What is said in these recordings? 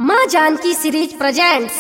माँ Janaki series presents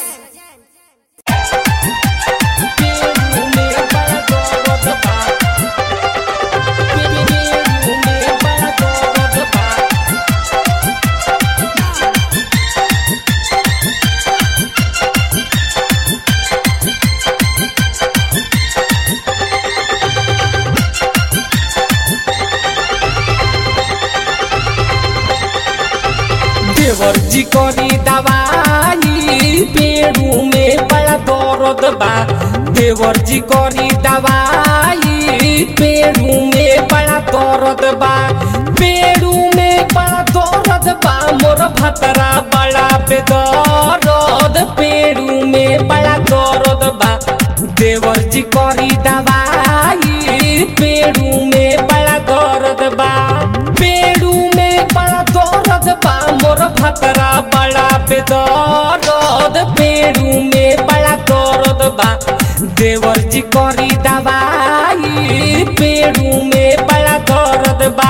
देवर जी करी दवाई पेड़ू में बड़ा दर्द बा देवर जी करी दवाई पेड़ू में बड़ा दर्द बा पेड़ू में बड़ा दर्द बा मोर भतरा बड़ा बेदर्द पेड़ू में बड़ा दर्द बा देवर जी करी दवाई पेड़ू में बड़ा दर्द बा पेड़ू में बड़ा दर्द बा मोर भतरा बड़ा बेदर्द पेड़ू में बड़ा दर्द बा देवर जी करी दवाई पेड़ू में बड़ा दर्द बा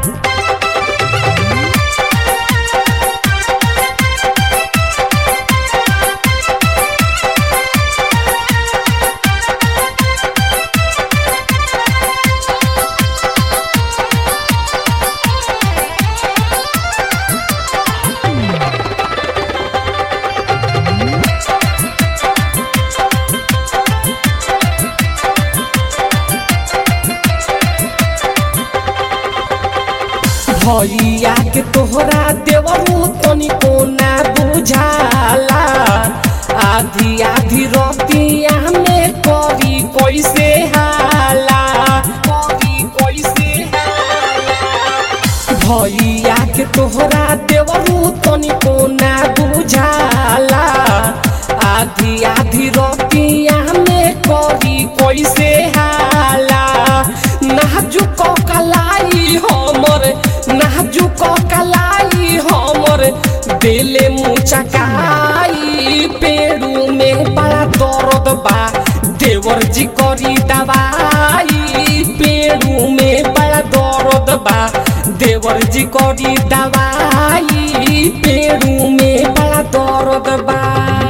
भैया के तोहरा देवरू तनिको ना बुझाला आधी आधी रतिया में करी कैसे हाला करी कैसे हाला भैया के तोहरा देवरू तनिको ना बुझाला आधी आधी रतिया में करी कैसे हाला नाजुक कलाई हमर नाजुक कलाई हमर दिले मुचकाई पेड़ू में बड़ा दर्द बा देवर जी करी दवाई पेड़ू में बड़ा दर्द बा देवर जी करी दवाई पेड़ू में बड़ा दर्द बा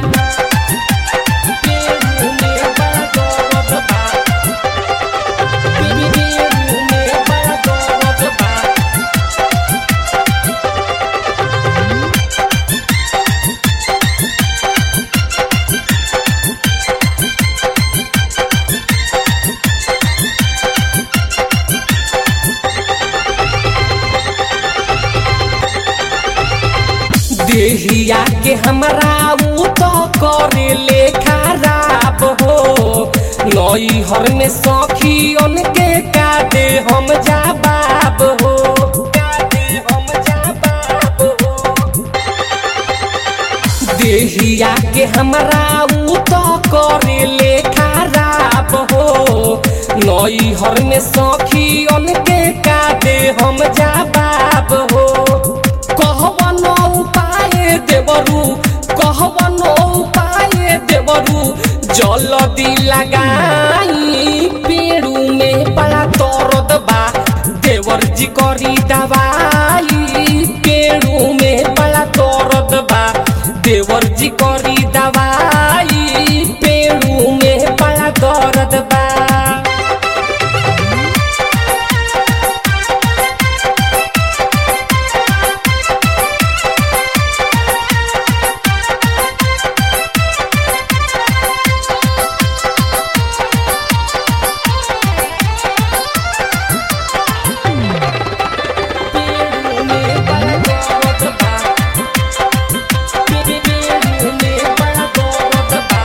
पेड़ू में बड़ा दर्द बा पेड़ू में बड़ा दर्द बा देहिया के हमरा ऊ तो करे ले खराब हो नई हर में सखी उनके काटे हम जाबाब हो काटे हम जाबाब हो देहिया के हमरा ऊ तो करे ले खराब हो नई हर में सखी उनके काटे हम जाबाब हो कहवन उपाय देवरू कहवन उपाय देवरू जल्दी लगाई पेड़ू में बड़ा दर्द बा देवर जी करी दवाई पेड़ू में बड़ा दर्द बा देवर जी करी दवाई पेड़ू में बड़ा दर्द बा पेड़ू में बड़ा दर्द बा पेड़ू में बड़ा दर्द बा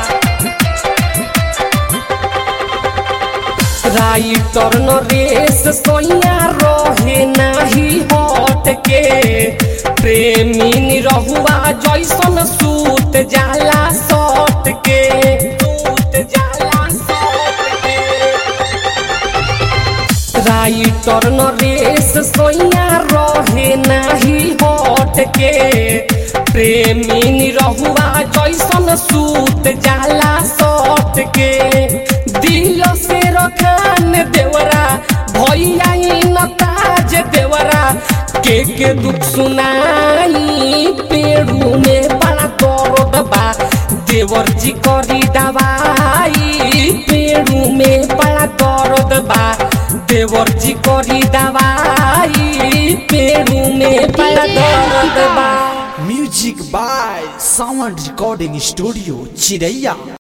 राइटर नरेश सोइया रहे नाही हट के प्रेमी रहुआ जैसन सूत जाला सट के सूत जाला सट के राइटर नरेश सोइया रहे नाही हट के प्रेमी रहुआ जैसन सूत जाला सट के दिल से रखान देवरा भैया न ताज देवरा के के दुख सुनाई पेड़ू में बड़ा जी करी दवाई पेड़ू में बड़ा दर्द बा देवर जी करी दवाई पेड़ू में बड़ा दर्द बा music by sound recording studio चिरैया